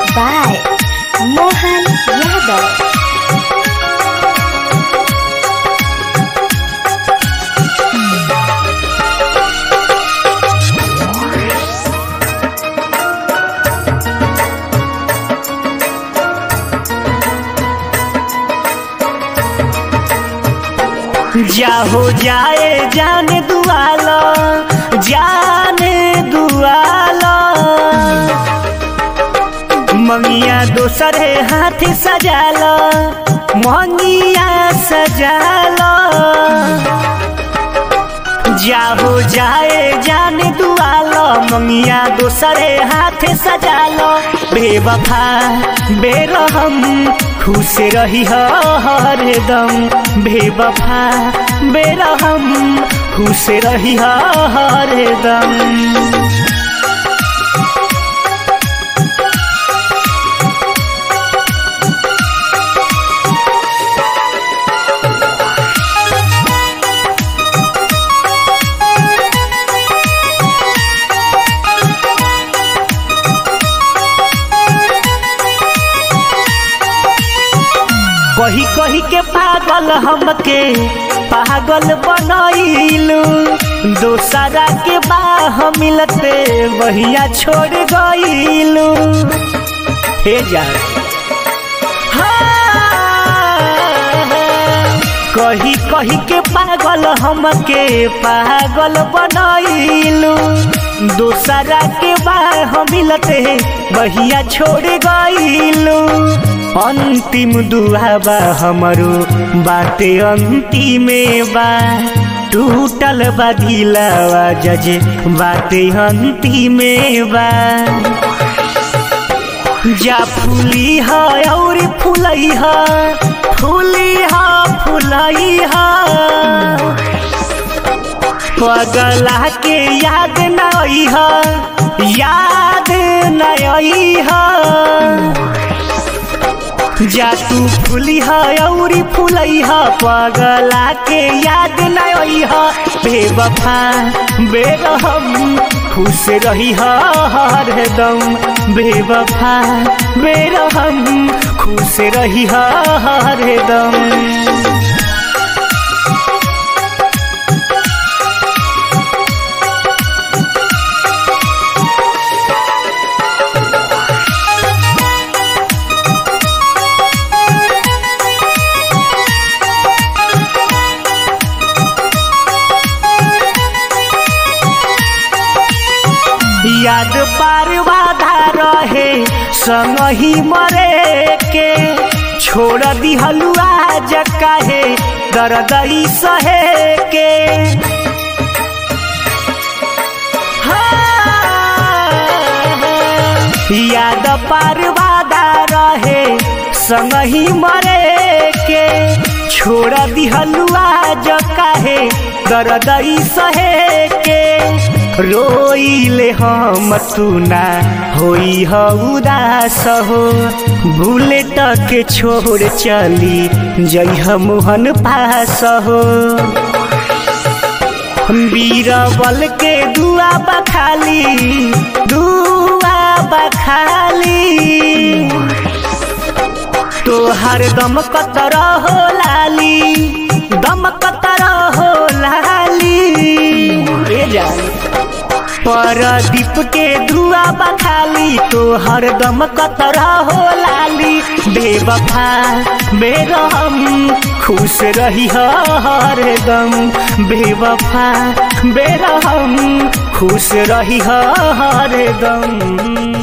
by Mohan Yadav. जाहो जाए जाने दुआला जाने दुआला मंगिया दोसरे हाथ सजाला मंगिया सजाला जाहो जाए जाने दुआला मंगिया दोसरे हाथ सजाला बेवफा बेरहम खुश रही हरदम बेवफा बेरहम खुश रही हरदम कही कही के पागल हमके पागल बनैलू दोसरा के बाह मिलते वहिया छोड़ गईलू हे जा कही कही के पागल हमके पागल बनैलू दोसरा के बाह मिलते वहिया छोड़ गईलू अंतिम दुआ बा हमरो बाटे अंतिम बा टूटल बा दिलावा जजे बाटे अंतिम बा जा फूली है और फूलई है फूली है फूलई है पगला के याद नई है याद नई है जा तू फूली है और फूलई है पगला के याद नई है बेवफा बेरहम खुश रही हरदम बेवफा बेरहम खुश रही हरदम याद पार बाधा रहे संग ही मरे के छोड़ दिहलु आज काहे दर्दई सहे के याद पार बाधा रहे संग ही मरे के छोड़ दिहलु आज काहे दर्दई सहे के रोइले हम तुना होई ह उदास हो भूले तक छोड़ चली जइह मोहन पास हो बीरबल के दुआ बखाली दुआ बखाली तोहर दम कतर हो लाली दम कतर हो लाली ए जाली परदीप के धुआ बखाली तो हरदम कतरा हो लाली बेवफा बेरहम खुश रही हरदम बेवफा बेरहम खुश रही हरदम